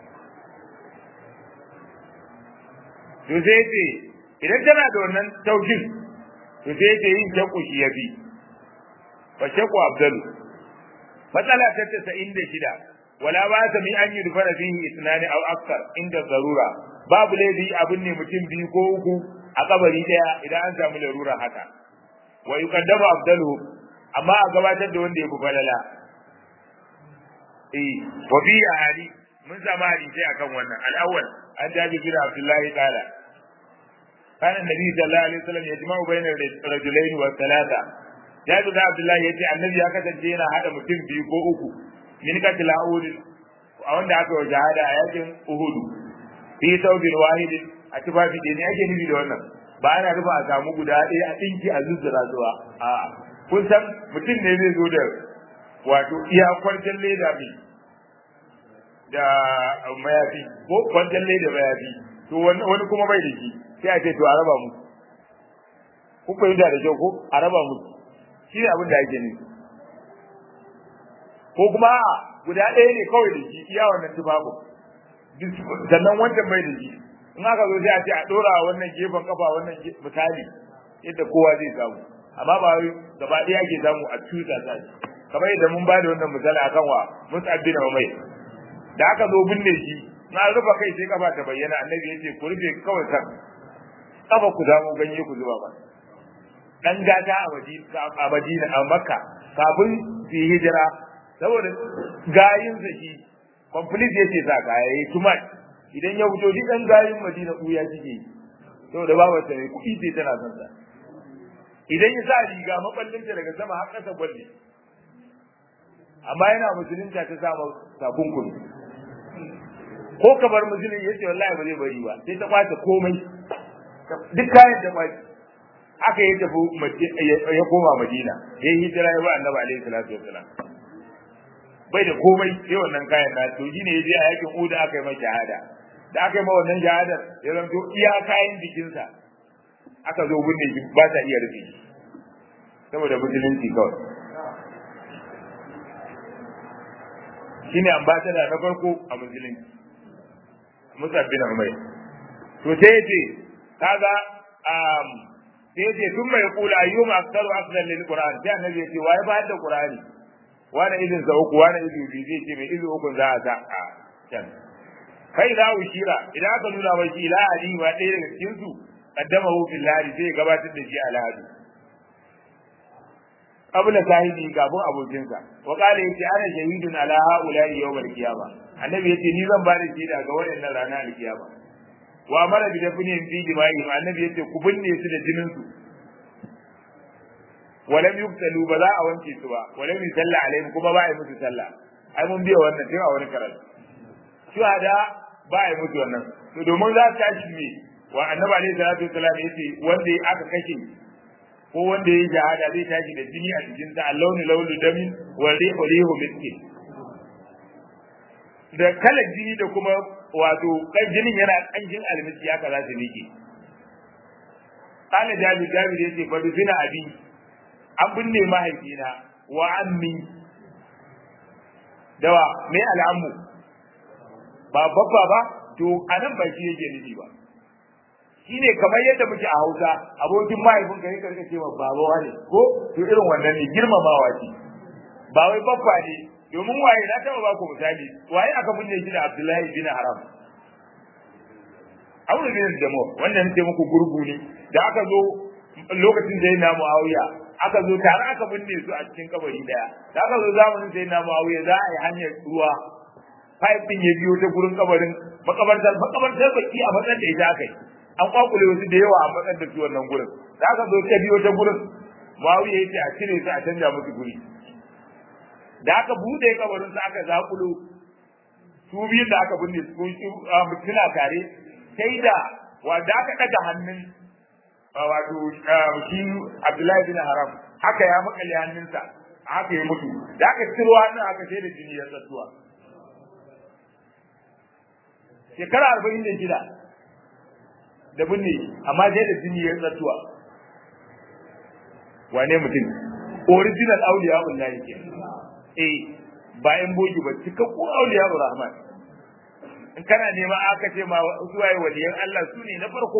to sai ce idan tana da wannan taukin to sai ce yin jakku shi yafi fa shakku abdalu matsala ta tasa'in da shida wala ba ta mi an yi dufara fihi isnani aw akthar inda zarura babu laifi abin ne mutum biyu ko uku a kabari daya idan an samu larura haka wa yuqaddamu abdalu amma a gabatar da wanda ya fi falala eh wa bi ahadi mun samu hadisi akan wannan al-awwal an jabi bin abdullahi qala كان النبي صلى الله عليه وسلم يجمع بين الرجلين والثلاثه Jabir da Abdullahi ya ce annabi ya kasance yana hada mutum biyu ko uku min katil Uhud a wanda aka yi jihada a yakin Uhud fi saubin wahidin a tufafi da ne ake nufi da wannan ba ana rufa a samu guda ɗaya a ɗinki a zuzzura zuwa a kun san mutum ne zai zo da wato iya kwantar leda mai da mayafi ko kwantar leda mayafi to wani kuma bai da shi sai a ce to a raba mu kun fahimta da kyau ko a raba musu shi ne abin da ake nufi ko kuma guda ɗaya ne kawai da shi iya wannan tufafu sannan wancan bai da shi in aka zo sai a ce a ɗora wannan gefen kafa wannan misali yadda kowa zai samu amma ba wai gaba ɗaya ake samu a tuta sa kamar yadda mun ba da wannan misali akan wa Mus'ab bin Umayr da aka zo binne shi na rufa kai sai kafa ta bayyana annabi ya ce ku rufe kawai kan kafa ku zamu ganye ku zuba ba dan gata a Madina a Madina a Makka kafin su yi hijira saboda gayin shi complete yace sa kaya yayi tumat idan ya fito duk ɗan gayin Madina kuya suke yi saboda babu ta mai kuɗi ce tana son sa idan ya sa riga maballinta daga sama har ƙasa gwalle amma yana musulunta ta samu takunkumi ko ka bar musulun ya ce wallahi ba zai bari ba sai ta kwace komai duk kayan da kwace aka yi tafi ya koma madina ya yi hijira ya ba annabi alaihi salatu wassalam bai da komai sai wannan kayan na to shine ya je a yakin uda aka yi mai shahada da aka yi ma wannan shahadar ya zanto iya kayan jikinsa aka zo binne shi ba ta iya rufe saboda musulunci kawai shine ambassador na farko a musulunci Musa bin Umayr to sai yace kaga um sai yace tun mai kula ayyuma aktaru afdal lil qur'an sai annabi yace wai ba da qur'ani wani idin sa uku wani idin biyu zai ce mai idin uku za a sa a can kai da ushira idan aka nuna mai shi ila ali ma ɗaya daga cikin su qaddamahu fil ladi sai gabatar da shi ala hadi qabla sahibi kafin abokinsa wa qala yace ana shahidun ala haula'i yawm al-qiyamah annabi yace ni zan bada shaida ga waɗannan ranar al-qiyama wa amara bi dafnin fi dima'i annabi yace ku binne su da jinin su walam yuktalu ba za a wanke su ba walam yusalla alaihim kuma ba a yi musu sallah ai mun biya wannan tun a wani karatu shuhada ba a yi musu wannan to domin za su tashi ne wa annabi alaihi salatu wasallam yace wanda aka kashe ko wanda ya yi shahada zai tashi da jini a jikin sa launi launi damin wa rihu rihu miski da kalar jini da kuma wato kan jinin yana kanjin almisi haka za su miƙe kana jabi jabi yace fa dufina abi an binne mahaifina wa ammi dawa me al'ammu ba babba ba to anan ba shi yake nufi ba shine kamar yadda muke a Hausa abokin mahaifin ka yake rika cewa baba wane ko to irin wannan ne girmamawa ce ba wai babba ne domin waye na taba ba ku misali waye aka binne shi da Abdullahi bin Haram Abu bin Jamo wannan ce muku gurgu ne da aka zo lokacin da yana Muawiya aka zo tare aka binne su a cikin kabari daya da aka zo zamanin da yana Muawiya za a yi hanyar ruwa pipe din ya biyo ta gurin kabarin makabartar makabartar baki a matsayin da ita akai an kwakule wasu da yawa a matsar da su wannan gurin da aka zo ta biyo ta gurin Muawiya yace a cire su a canja musu guri da aka bude kabarin su aka zakulo su biyun da aka binne su suna tare sai da wanda aka daga hannun wato shi Abdullahi bin Haram haka ya makale hannunsa haka ya mutu da aka ciro hannun aka sai da jini ya tsattuwa shekara arba'in da shida da binne amma sai da jini ya tsattuwa wane mutum original auliya wallahi ke eh bayan bogi ba cikakku auliya rahman in kana nema aka ce ma su waye waliyan Allah su ne na farko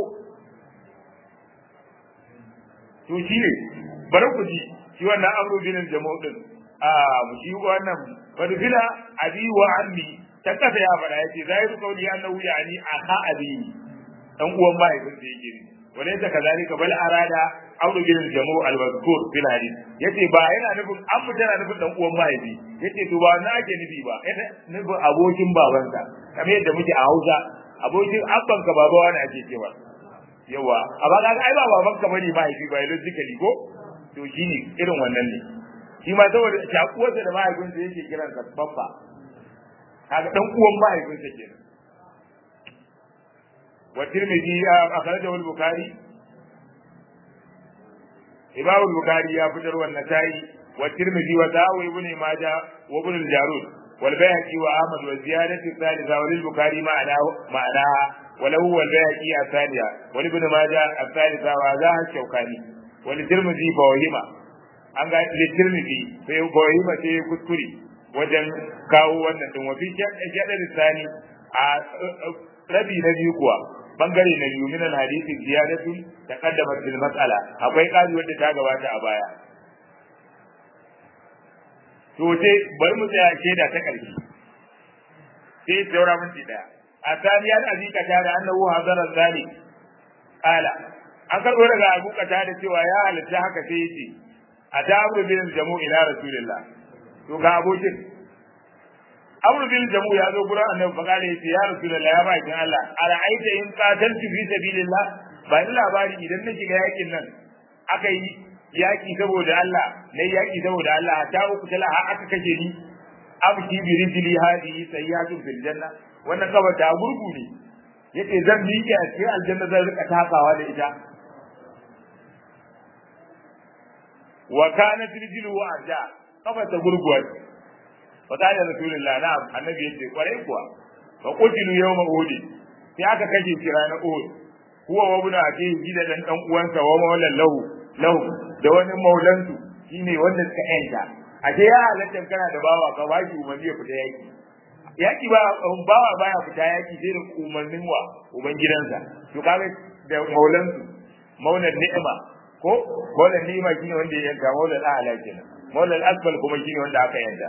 to shi ne bari ku ji shi wannan amru bin jama'u din a shi wannan fadfila abi wa ammi ta kasa ya fada yace zahiru qawli annahu yani aha abi dan uwan mahaifin da yake wala ta kazalika bal arada amru bin jama'u al-mazkur fil hadith yace ba yana nufin an mutana nufin dan uwan mahaifi yace to ba na ake nufi ba yana nufin abokin babansa kamar yadda muke a Hausa abokin abbanka baba wani ake cewa yawa amma kaga ai ba baban ka bane mahaifi ba logically ko to shine irin wannan ne shi ma saboda shakuwarsa da mahaifinsa yake kiran sa babba kaga dan uwan mahaifinsa kenan wa tirmidhi akhrajahu al-bukhari imam al-bukhari ya fitar wannan tayi wa tirmidhi wa dawo ibn majah wa ibn al-jarud wal bayhaqi wa ahmad wa ziyadatu thalitha wa lil-bukhari ma'ana ma'ana وله هو البيهقي الثانية ولابن ماجه الثالثة وهذا الشوكاني وللترمذي فوهما an ga litirmidhi sai bohima sai kuskure wajen kawo wannan din wafi shaɗa lisani a rabi na biyu kuwa bangare na biyu minan hadisi ziyadatu ta kaddama fil mas'ala akwai kazi wanda ta gabata a baya to sai bari mu tsaya shaida ta ƙarshe sai saura minti daya الثاني عن أبي قتادة أنه حضر ذلك قال an karɓo daga abu kata da cewa ya halitta haka sai yace a ta abu bin jamu ila rasulillah to ga abokin amru bil jamu ya zo gurin annabi fa kale yace ya rasulullah ya baki Allah ara'aita in qataltu fi sabilillah ba ni labari idan na shiga yakin nan aka yi yaki saboda Allah na yaki saboda Allah ta uku tala har aka kashe ni abki bi rijli hadi sayyatu fil janna wannan kaba ta gurgu ne yace zan miƙe a cikin aljanna zan rika takawa da ita wa kanat rijlu arja kaba ta gurguwa fa kana rasulullahi na'am annabi yace kwarai kuwa fa qutilu yawma uhud sai aka kashe shi ranar uhud huwa wa ibn akihi gida dan dan uwansa wa maulan lahu lahu da wani maulansu shine wanda suka yanta ashe ya halatta kana da bawa ka ba shi umarni ya fita yaki yaki ba bawa baya fita yaki sai da umarnin wa uban gidansa to kaga da maulansu maulan ni'ima ko maulan ni'ima shine wanda ya yanka maulan a'la kenan maulan asfal kuma shine wanda aka yanka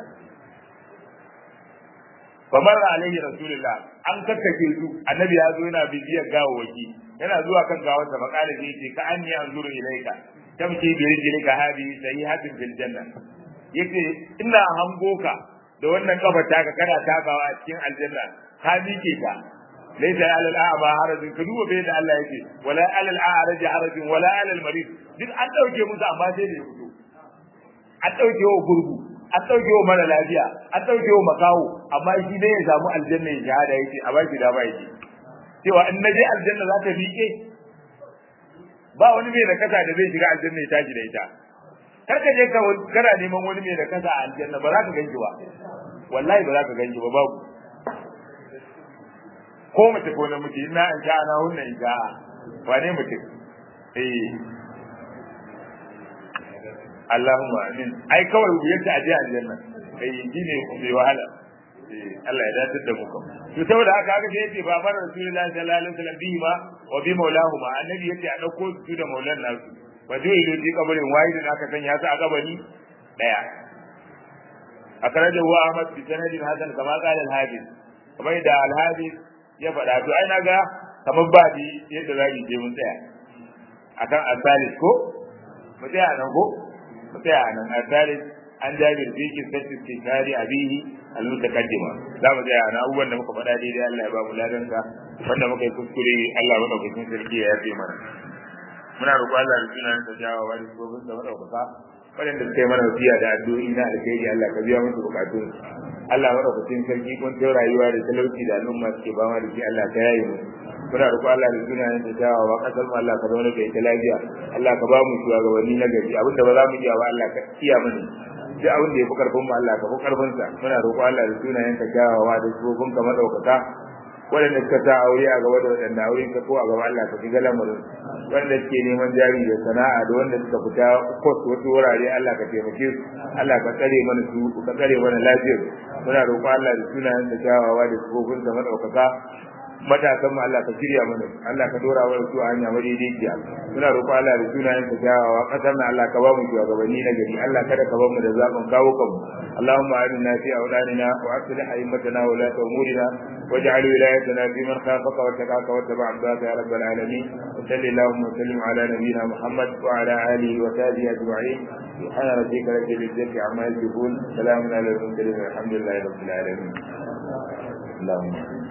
famar alaihi rasulullah an kakkake su annabi ya zo yana bibiyar gawawaki yana zuwa kan gawarsa makala zai ce ka anni anzuru ilaika tamshi bi rijlika hadi sahihatin fil janna yace ina hango ka da wannan kafa taka kana takawa a cikin aljanna ka miƙe ka laysa alal a'ma harajin ka duba bai da Allah yake wala alal a'raj harajin wala alal marid duk an dauke musu amma sai da ya fito an dauke wa gurgu an dauke wa mara lafiya an dauke wa makawo amma shi dai ya samu aljanna ya shahada yake a baki da ba yake cewa in naje aljanna za ta miƙe ba wani mai da kasa da zai shiga aljanna ya tashi da ita kar ka je ka kana neman wani mai da kasa a aljanna ba za ka ganki ba wallahi ba za ka ganki ba babu ko mace ko namiji ina in sha ana hunna in sha wane mutum eh Allahumma amin ai kawai yadda aje aljanna eh shine bai wahala Allah ya dace da mu kam to saboda haka haka sai yace babar rasulullahi sallallahu alaihi wasallam bihi ma wa bi maulahu ma annabi yace a dauko su da maulan nasu wa dai ido ji kabarin wahidin aka sanya su a kabari daya akraja wa ahmad bi sanadin hasan kama qala al hadis kamar da al hadis ya faɗa to ai naga kamar ba di yadda za ki je mun tsaya akan asalis ko mu tsaya nan ko mu tsaya nan asalis an jabir fi kisati tikari abihi al-mutaqaddima za mu tsaya na abubuwan da muka faɗa daidai Allah ya ba mu ladan ka wanda muka yi kuskure Allah madaukakin sarki ya yafe mana muna roƙo Allah da sunan da jawa wa da gobin da madaukaka waɗanda suka yi mana wasiya da addu'o'i na da kai Allah ka biya musu bukatun Allah madaukakin sarki kun ta rayuwa da talauci da al'umma suke ba ma da shi Allah ka yaye mu muna roƙo Allah da sunan da jawa wa kasar mu Allah ka zauna da ita lafiya Allah ka ba mu shugabanni na gari abinda ba za mu iya ba Allah ka iya mana duk abin da ya fi karfin mu Allah ka fi karfin sa muna roƙo Allah da sunayen ka kyawawa da sufofin ka madaukaka waɗanda suka sa aure a gaba da waɗanda aure ka ko a gaba Allah ka shiga lamarin wanda suke neman jari da sana'a da wanda suka fita kos wasu wurare Allah ka taimake su Allah ka tsare mana su ka tsare mana lafiyar muna roƙo Allah da sunayen ka kyawawa da sufofin ka madaukaka matasan mu Allah ka shirya mana Allah ka dora wa su hanya madaidaiciya muna roƙo Allah da sunayen ka kyawawa kasar na Allah ka ba mu shugabanni na gari Allah kada ka ba mu da zaɓin kawo kanmu اللهم آمنا في أولادنا وأصلح أئمتنا ولاة أمورنا واجعل ولايتنا في من خافك واتقاك واتبع عبادك يا رب العالمين وصل اللهم وسلم على نبينا محمد وعلى آله وصحبه أجمعين سبحان ربك رب العزة عما يصفون سلام على المرسلين والحمد لله رب العالمين اللهم